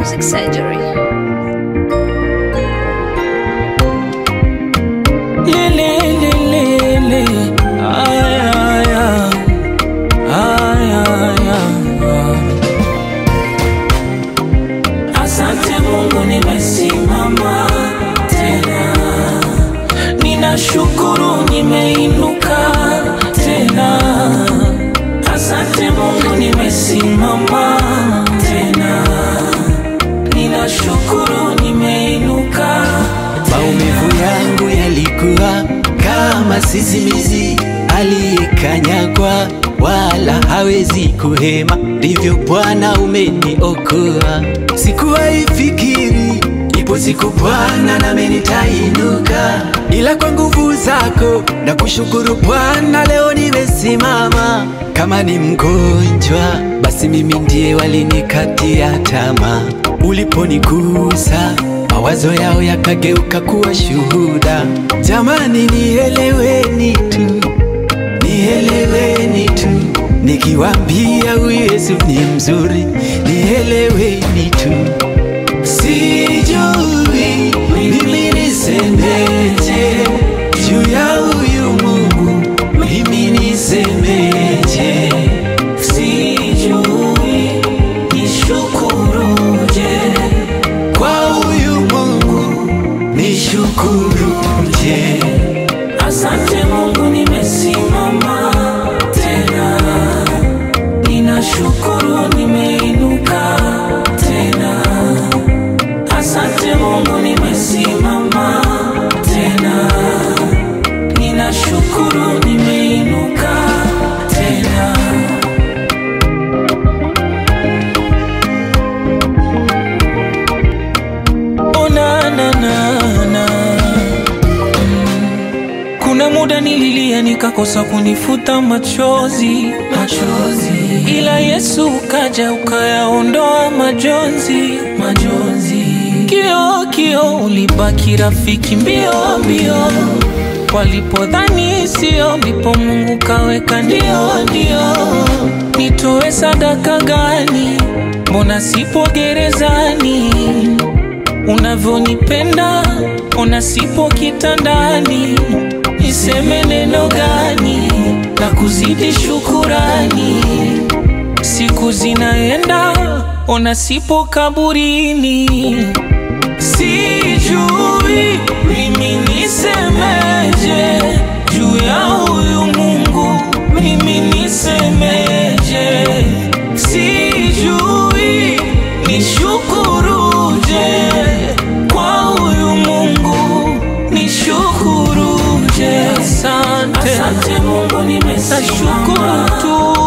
Music Surgery. Lele, lele, le. Ay, ay, ay. Ay, ay, ay. Asante Mungu nimesimama tena, ninashukuru nimeinuka tena. Asante Mungu nimesimama tena, ninashukuru nimeinuka Maumivu yangu yalikuwa kama sisimizi aliyekanyagwa, wala hawezi kuhema. Ndivyo Bwana umeniokoa. Sikuwahi fikiri ipo siku Bwana nami nitainuka, ila kwa nguvu zako na kushukuru Bwana, leo nimesimama. Kama ni mgonjwa, basi mimi ndiye walinikatia tamaa. Uliponigusa mawazo yao yakageuka kuwa shuhuda. Jamani, nieleweni tu, nieleweni tu, nikiwaambia huyu Yesu ni mzuri, nieleweni tu. Sijui mimi nisemeje juu ya huyu Mungu, mimi nisemeje? Sijui nishukuruje kwa huyu Mungu, nishukuruje? Asante Mungu nimesimama tena, ninashukuru nimeinuka tena. Asante Mungu nimesimama tena, ninashukuru nimeinuka tena. Oh, na, na, na, na. Kuna muda nililia nikakosa kunifuta machozi, machozi. Ila Yesu ukaja ukayaondoa majonzi, majonzi. Kio kio ulibaki rafiki mbio mbio, walipodhani sio, ndipo Mungu kaweka ndio ndio. Nitoe sadaka gani? Mbona sipo gerezani? unavyonipenda ona sipo kitandani, niseme neno gani na kuzidi shukurani? Siku zinaenda ona sipo kaburini, sijui mimi nisemeje juu ya huyu Mungu, mimi nisemeje? Sijui nishukuruje kwa huyu Mungu, nishukuruje? Asante, asante Mungu, nimesimama. Nashukuru tu